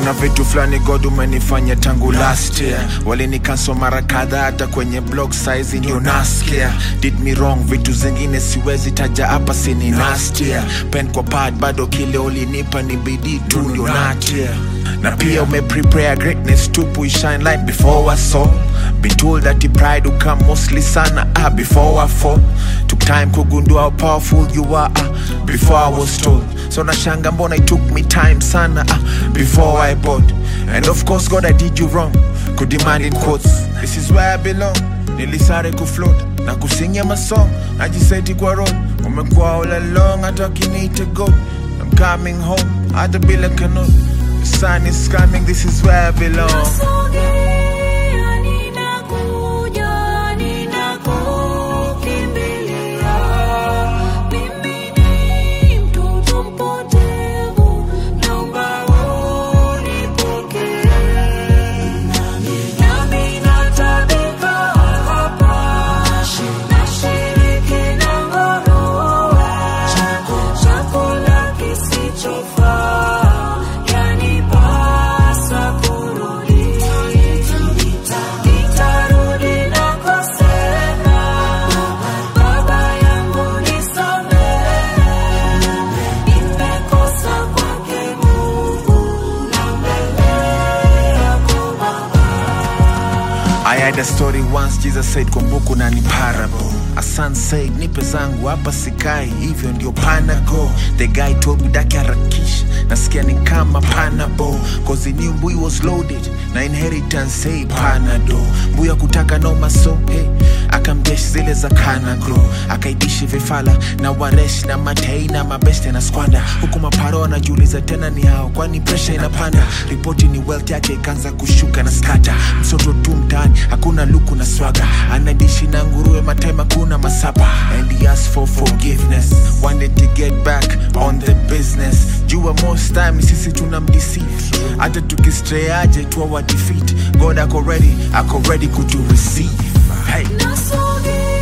kuna vitu fulani god umenifanya tangu last year walinikanswa mara kadhaa hata kwenye blog size ndio nasikia did me wrong vitu zingine siwezi taja hapa sini nastia pen kwa pad bado kile ulinipa ni bidii tu ndio natia na pia umeprepare greatness tupu shine light before I saw been told that the pride will come mostly sana ah, before I fall took time kugundua how powerful you are ah, before I was told so nashanga mbona it took me time sana ah, before I bought and of course God I did you wrong could demand in quotes this is where I belong nilisare kufloat na kusingia masong najiseti kwa road umekuwa all along hata wakiniita god I'm coming home hata bila kanot the sun is coming this is where I belong Nasogea, ninakuja, ninakukimbilia. Mimi ni mtoto mpotevu, naomba unipokee. Nami natabika hapa, nashiriki na nguruwe. Chakula kisichofaa, yanipasa kurudi. Nitarudi nakosema, Baba yangu nisamehe. Nimekosa kwake Mungu, na mbele yako Baba. I had a story once Jesus said kumbuku na ni parable A son said nipe zangu hapa sikai hivyo ndio panago The guy told me daki harakisha nasikia ni kama panabo Cause he knew mbui was loaded na inheritance say panado mbuya kutaka no maso hey akamdesh zile za kanagro akaidishi vifala na waresh na matei na mabeste na skwanda huku maparo anajiuliza tena ni hao kwani presha inapanda ripoti ni wealth yake ikaanza kushuka na skata msoto tu mtaani hakuna luku na swaga anadishi na nguruwe matema kuna masapa and he asked for forgiveness wanted to get back on the business jua most time sisi tuna mdeceive hata tukistray aje tuwa wa defeat god ako ready ako ready kutu receive hey. Nasogea